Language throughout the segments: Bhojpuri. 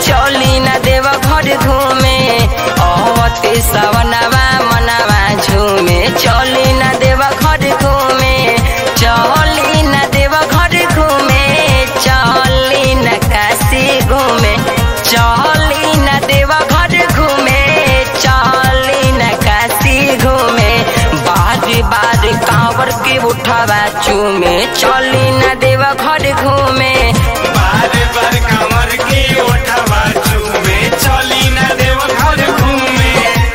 चली न देव घर घूमे अवते सवनवा मनवा झूमे चली न देव घर घूमे चली न देव घर घूमे चली न काशी घूमे चली न देव घर घूमे चली न काशी घूमे बार बार कांवर के उठावा चूमे चली न देव घर घूमे बार बार कमर के ओठवा चूमे चली न देव घर घूमे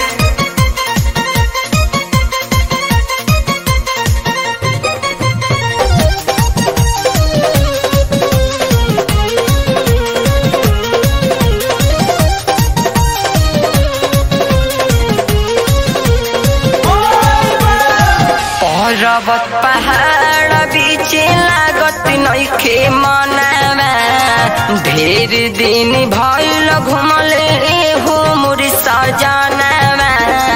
पर्वत पहाड़ बीच लागत नइखे मनावा ढेर दिन भइल घुमले हो मोर सजनावा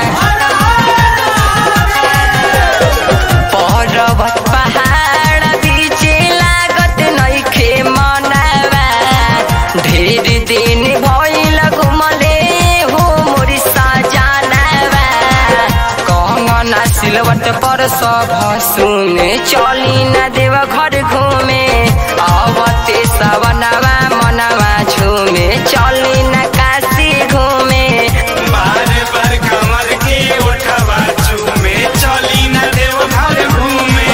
पर्वत पहाड़ बीच लागत नइखे मनावा ढेर दिन भइल घुमले हो मोर सजनावा कंगना सिलवट पर सब सुने चली न देव घर घूमे आवते सवनवा मनवा झूमे चली न काशी घूमे बार बार कमर के ओठवा चूमे चली न देव घर घूमे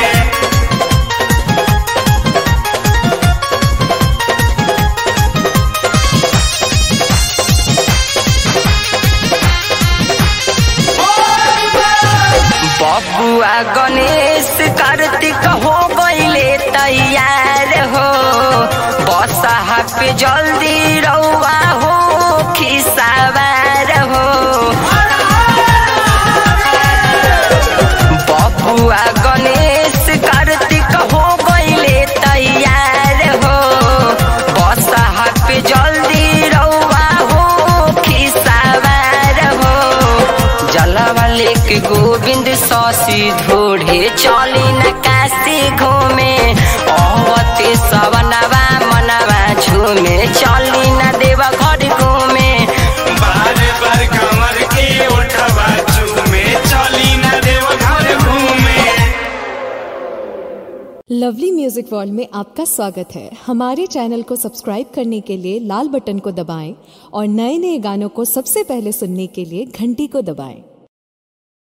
बबुआ गणेश कार्तिक हो गईले तैयार हो बसहा पे जल्दी रउआ हो खिसावार हो बबुआ गणेश कार्तिक हो गईले तैयार हो बसहा पे जल्दी रउआ हो खिसावार हो जलवा लेके गोविंद शशि ढोढ़े चली न काशी घूमे अवते सवनवा मनवा झूमे चली न देवा घर घूमे बार बार कमर के ओठवा चूमे चली न देव घर घूमे लवली म्यूजिक वर्ल्ड में आपका स्वागत है हमारे चैनल को सब्सक्राइब करने के लिए लाल बटन को दबाएं और नए नए गानों को सबसे पहले सुनने के लिए घंटी को दबाएं